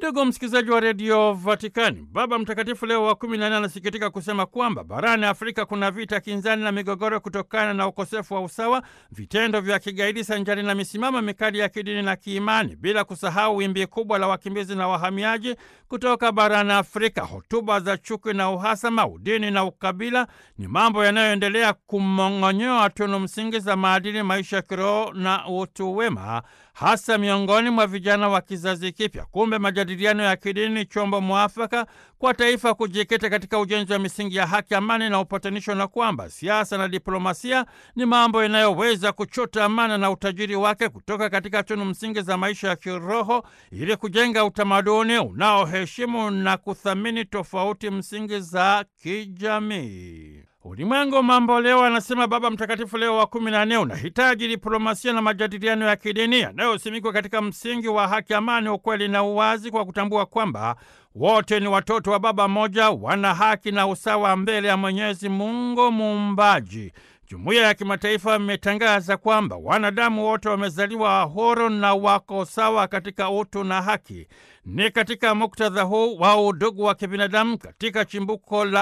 Ndugu msikilizaji wa redio Vatikani, Baba Mtakatifu Leo wa kumi na nne anasikitika kusema kwamba barani Afrika kuna vita kinzani na migogoro kutokana na ukosefu wa usawa, vitendo vya kigaidi sanjari na misimamo mikali ya kidini na kiimani, bila kusahau wimbi kubwa la wakimbizi na wahamiaji kutoka barani Afrika. Hotuba za chuki na uhasama, udini na ukabila ni mambo yanayoendelea kumong'onyoa tunu msingi za maadili, maisha ya kiroho na utu wema, hasa miongoni mwa vijana wa kizazi kipya. Kumbe majadiliano ya kidini ni chombo mwafaka kwa taifa kujikita katika ujenzi wa misingi ya haki, amani na upatanisho, na kwamba siasa na diplomasia ni mambo yanayoweza kuchota amana na utajiri wake kutoka katika tunu msingi za maisha ya kiroho ili kujenga utamaduni unaoheshimu na kuthamini tofauti msingi za kijamii. Ulimwengu mambo leo, anasema Baba Mtakatifu Leo wa kumi na nne, unahitaji diplomasia na majadiliano ya kidini yanayosimikwa katika msingi wa haki, amani, ukweli na uwazi, kwa kutambua kwamba wote ni watoto wa Baba mmoja, wana haki na usawa mbele ya Mwenyezi Mungu Muumbaji. Jumuiya ya kimataifa imetangaza kwamba wanadamu wote wamezaliwa huru na wako sawa katika utu na haki. Ni katika muktadha huu wa udugu wa kibinadamu katika chimbuko la